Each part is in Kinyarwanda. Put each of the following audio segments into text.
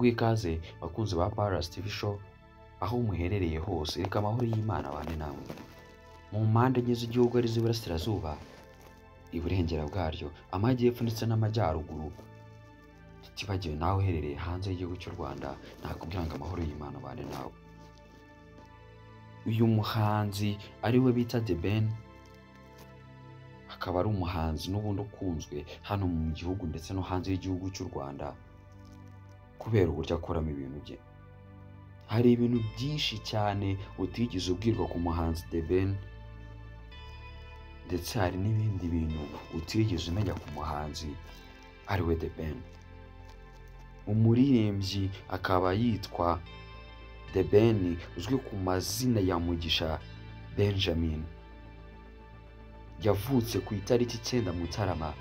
Muhe ikaze bakunzi ba Paruwasi TV show aho muherereye hose, reka amahoro y'Imana abane namwe. Mu mpande enye z'igihugu arizo Iburasirazuba, Iburengera bwaryo, Amajyepfo ndetse n'Amajyaruguru, tutibagiwe nawe uherereye hanze y'igihugu cy'u Rwanda, nakubwira ngo amahoro y'Imana abane nawe. Uyu muhanzi ari we bita The Ben, akaba ari umuhanzi n'ubundi ukunzwe hano mu gihugu ndetse no hanze y'igihugu cy'u Rwanda kubera uburyo akoramo ibintu bye. Hari ibintu byinshi cyane utigeze ubwirwa ku muhanzi The Ben ndetse hari n'ibindi bintu utigeze umenya ku muhanzi ari we The Ben. Umuririmbyi akaba yitwa The Ben uzwi ku mazina ya Mugisha Benjamin. Yavutse ku itariki icyenda Mutarama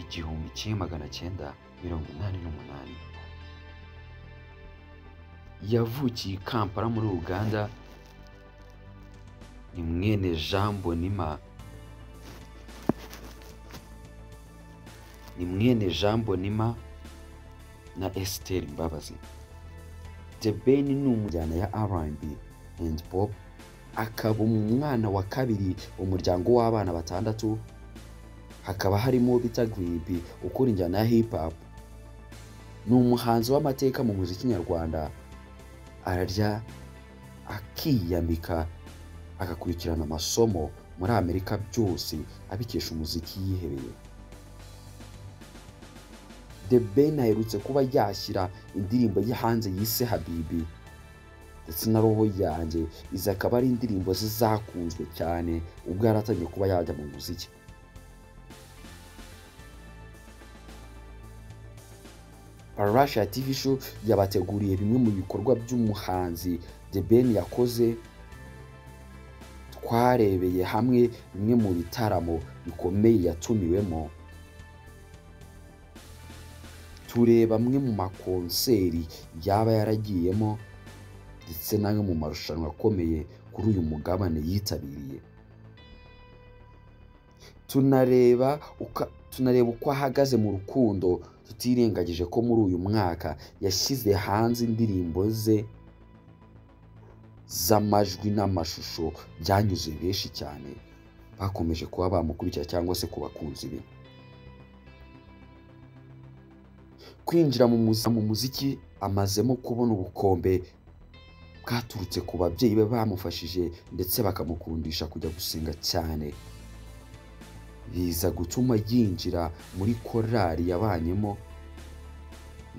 igihumbi kimwe magana cyenda mirongo inani n'umunani. yavukiye i Kampala muri Uganda ni mwene Jean Bonima ni mwene Jean Bonima na Esther Mbabazi The Ben ni umujyana ya R&B and Pop akaba umwana wa kabiri mu muryango w'abana batandatu hakaba harimo uwo bita Gribby ukora injyana ya hip hop ni umuhanzi w'amateka mu muziki nyarwanda ararya akiyambika agakurikirana amasomo muri amerika byose abikesha umuziki yihebeye The Ben aherutse kuba yashyira indirimbo ye hanze yise habibi ndetse na roho yanjye izi akaba ari indirimbo ze zakunzwe cyane ubwo yaratangiye kuba yajya mu muziki Parasha TV show yabateguriye bimwe mu bikorwa by'umuhanzi The Ben yakoze twarebeye hamwe bimwe mu bitaramo bikomeye yatumiwemo tureba amwe mu makonseri yaba yaragiyemo ndetse n'amwe mu marushanwa akomeye kuri uyu mugabane yitabiriye tunareba uko tunareba uko ahagaze mu rukundo tutirengagije ko muri uyu mwaka yashyize hanze indirimbo ze z'amajwi n'amashusho byanyuze benshi cyane bakomeje kuba bamukurikira cyangwa se ku bakunzi be kwinjira mu muzi- mu muziki amazemo kubona ubukombe bwaturutse ku babyeyi be bamufashije ndetse bakamukundisha kujya gusenga cyane biza gutuma yinjira muri korali yabanyemo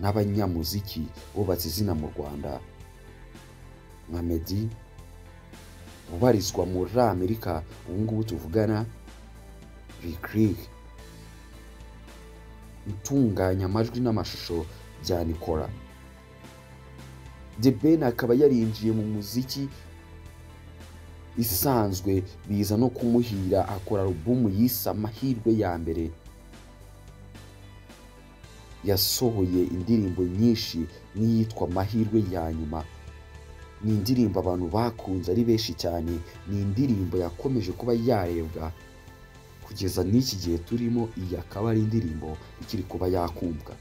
n'abanyamuziki bubatse izina mu rwanda nka meddy ubarizwa muri amerika ubu ngubu tuvugana rikirik utunganya amajwi n'amashusho bya nikora The Ben akaba yarinjiye mu muziki isanzwe biza no kumuhira akora alubumu yise amahirwe ya mbere yasohoye indirimbo nyinshi n'iyitwa amahirwe ya nyuma ni indirimbo abantu bakunze ari benshi cyane ni indirimbo yakomeje kuba yarebwa kugeza n'iki gihe turimo iyi akaba ari indirimbo ikiri kuba yakumvwa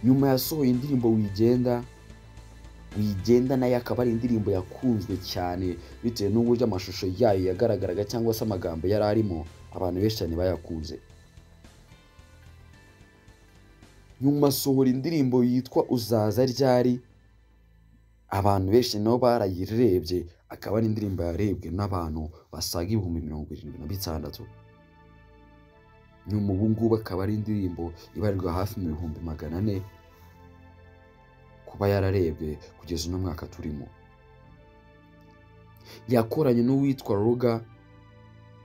nyuma yasohoye indirimbo wigenda wigenda nayo akaba ari indirimbo yakunzwe cyane bitewe n'uburyo amashusho yayo yagaragaraga cyangwa se amagambo yari arimo abantu benshi cyane bayakunze nyuma asohora indirimbo yitwa uzaza ryari abantu benshi nabo barayirebye akaba ari indirimbo yarebwe n'abantu basaga ibihumbi mirongo irindwi na bitandatu nyuma ubu ngubu akaba ari indirimbo ibarirwa hafi mu bihumbi magana ane kuba yararebwe kugeza uno mwaka turimo yakoranye n'uwitwa ruga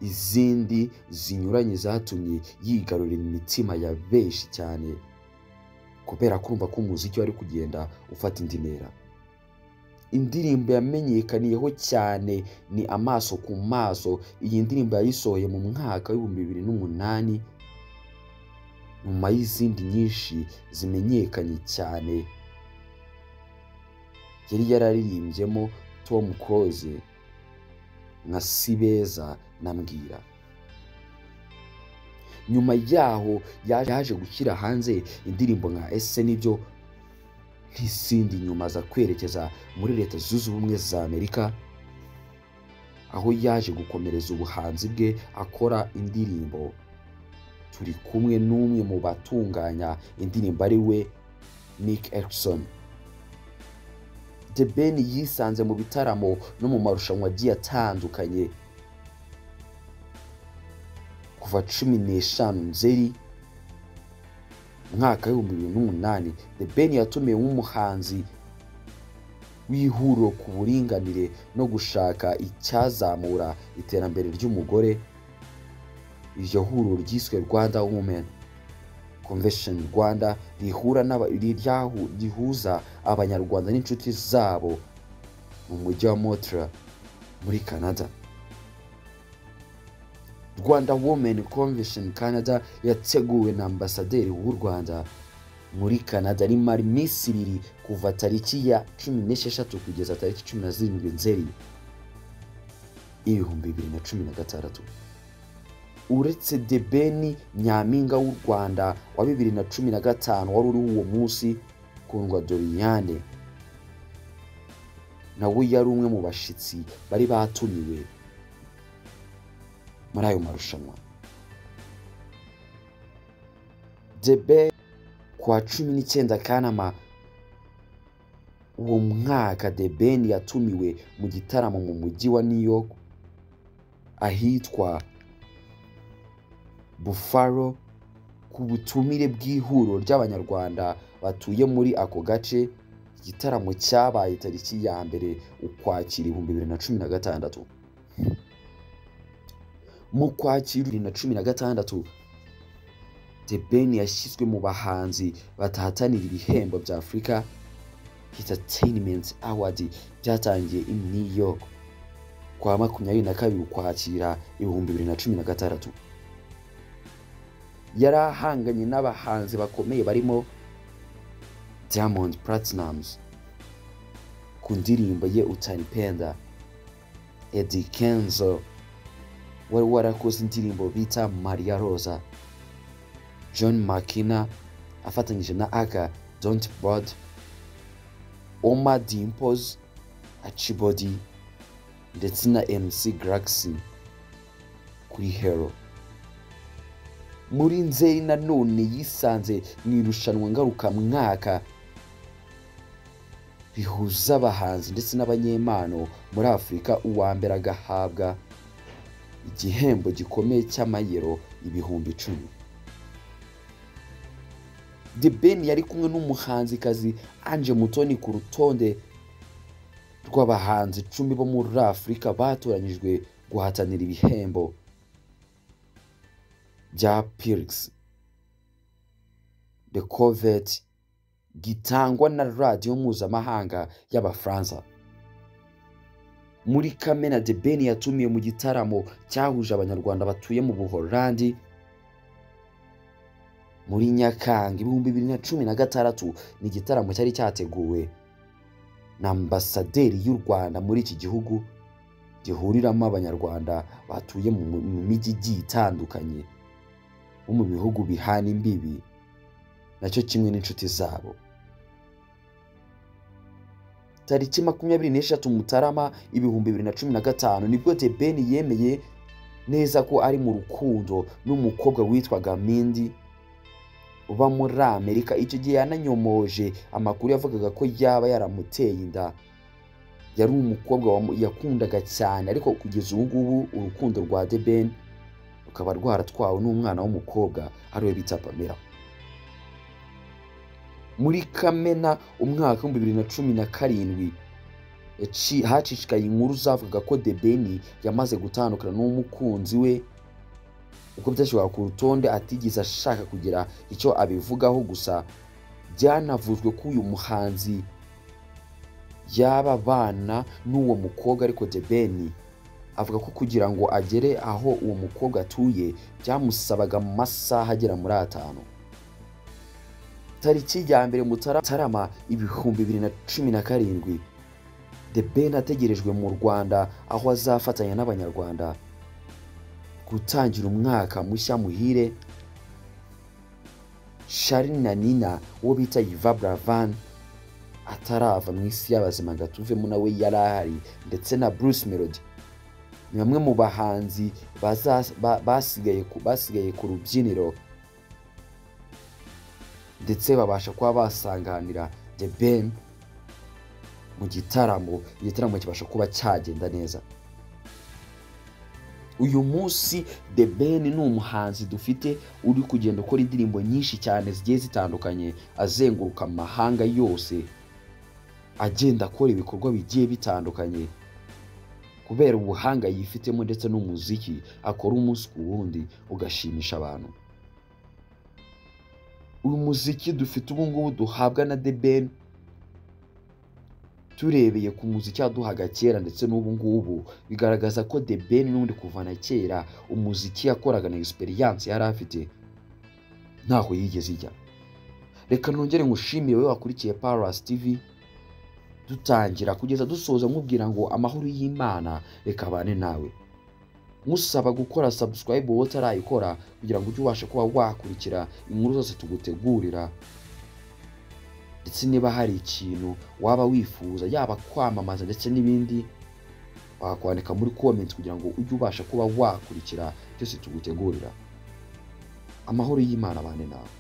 izindi zinyuranye zatumye yigarurira imitima ya benshi cyane kubera kumva ko umuziki wari kugenda ufata indi ntera indirimbo yamenyekaniyeho cyane ni amaso ku maso iyi ndirimbo yayisohoye mu mwaka w'ibihumbi bibiri n'umunani nyuma y'izindi nyinshi zimenyekanye cyane yari yararirimbyemo Tom Close nka Sibeza na Mbwira nyuma yaho yaje gushyira hanze indirimbo nka ese nibyo nk'izindi nyuma aza kwerekeza muri leta zunze ubumwe za amerika aho yaje gukomereza ubuhanzi bwe akora indirimbo turi kumwe n'umwe mu batunganya indirimbo ari we nick erickson the ben yisanze mu bitaramo no mu marushanwa agiye atandukanye kuva cumi n'eshanu nzeri umwaka w'ibihumbi bibiri n'umunani the ben yatumiwe nk'umuhanzi w'ihuriro ku buringanire no gushaka icyazamura iterambere ry'umugore iryo huriro ryiswe rwanda women convention rwanda rihura n'aba- riryahu- rihuza abanyarwanda n'inshuti zabo mu mujyi wa montreal muri canada rwanda women convention canada yateguwe na ambasaderi w'u rwanda muri canada rimara iminsi ibiri kuva tariki ya cumi n'esheshatu kugeza tariki cumi na zirindwi nzeri ibihumbi bibiri na cumi na gatandatu uretse The Ben nyampinga w'u rwanda wa bibiri na cumi na gatanu wari uriho uwo munsi kundwa doriyane nawe yari umwe mu bashyitsi bari batumiwe muri ayo marushanwa The Ben kuwa cumi n'icyenda kanama uwo mwaka The Ben yatumiwe mu gitaramo mu mujyi wa new york ahitwa Buffalo ku butumire bw'ihuriro ry'Abanyarwanda batuye muri ako gace igitaramo cyabaye tariki ya mbere ukwakira ibihumbi bibiri na cumi na gatandatu mu kwakira bibiri na cumi na gatandatu The Ben yashyizwe mu bahanzi batahatanira ibihembo bya Afurika Entertainment Award byatangiye i New York kwa makumyabiri na kabiri ukwakira ibihumbi bibiri na cumi na gatandatu yari ahanganye n'abahanzi bakomeye barimo Diamond Platnumz ku ndirimbo ye utanipenda Eddie Kenzo wari warakoze indirimbo bita Maria Rosa John Makina afatanyije na Aka Don't Bud Oma Dimples Achibodi ndetse na MC Galaxy kuri Hero muri nzeri nanone yisanze mu irushanwa ngarukamwaka rihuza abahanzi ndetse n'abanyempano muri afurika uwa mbere agahabwa igihembo gikomeye cy'amayero ibihumbi icumi The Ben yari kumwe n'umuhanzikazi Ange Mutoni ku rutonde rw'abahanzi icumi bo muri afurika batoranyijwe guhatanira ibihembo bya Pirx The Covet gitangwa na radiyo mpuzamahanga y'Abafaransa. Muri Kamena The Ben yatumiye mu gitaramo cyahuje Abanyarwanda batuye mu Buholandi muri Nyakanga ibihumbi bibiri na cumi na gatandatu ni igitaramo cyari cyateguwe na ambasaderi y'u Rwanda muri iki gihugu gihuriramo Abanyarwanda batuye mu mu mijyi igiye itandukanye bo mu bihugu bihana imbibi nacyo kimwe n'inshuti zabo tariki makumyabiri n'eshatu mutarama ibihumbi bibiri na cumi na gatanu nibwo The Ben yemeye neza ko ari mu rukundo n'umukobwa witwaga Mindy uba muri Amerika icyo gihe yananyomoje amakuru yavugaga ko yaba yaramuteye inda yari umukobwa wamu- yakundaga cyane ariko kugeza ubu ngubu urukundo rwa The Ben rukaba rwaratwawe n'umwana w'umukobwa ariwe bita Pamela muri Kamena umwaka w'ibihumbi bibiri na cumi na karindwi yaci- hacishikaye inkuru zavugaga ko The Ben yamaze gutandukana n'umukunzi we uko byashyirwaga ku rutonde atigeze ashaka kugira icyo abivugaho gusa byanavuzwe ko uyu muhanzi yaba abana n'uwo mukobwa ariko The Ben avuga ko kugira ngo agere aho uwo mukobwa atuye byamusabaga amasaha agera muri atanu tariki ya mbere Mutara- mutarama ibihumbi bibiri na cumi na karindwi the ben ategerejwe mu rwanda aho azafatanya n'abanyarwanda gutangira umwaka mushya muhire shari na nina uwo bita yiva buravan atarava mu isi y'abazima ngo atuvemo nawe yari ahari ndetse na bruce melody ni bamwe mu bahanzi baza- ba- basigaye ku- basigaye ku rubyiniro ndetse babasha kuba basanganira the ben mu gitaramo igitaramo kibasha kuba cyagenda neza uyu munsi the ben ni umuhanzi dufite uri kugenda ukora indirimbo nyinshi cyane zigiye zitandukanye azenguruka mu mahanga yose agenda akora ibikorwa bigiye bitandukanye kubera ubuhanga yifitemo ndetse n'umuziki akora umunsi ku wundi ugashimisha abantu uyu muziki dufite ubu ngubu duhabwa na The Ben turebeye ku muziki yaduhaga kera ndetse n'ubu ngubu bigaragaza ko The Ben n'undi kuva na kera umuziki yakoraga na experience yari afite ntaho yigeze ijya reka nongere ngushimire wowe wakurikiye Paras TV dutangira kugeza dusoza nkubwira ngo amahoro y'Imana reka abane nawe nkusaba gukora subscribe wowe utarayikora kugira ngo ujye ubasha kuba wakurikira inkuru zose tugutegurira ndetse niba hari ikintu waba wifuza yaba kwamamaza ndetse n'ibindi wakwandika muri comments kugira ngo ujye ubasha kuba wakurikira byose tugutegurira amahoro y'Imana abane nawe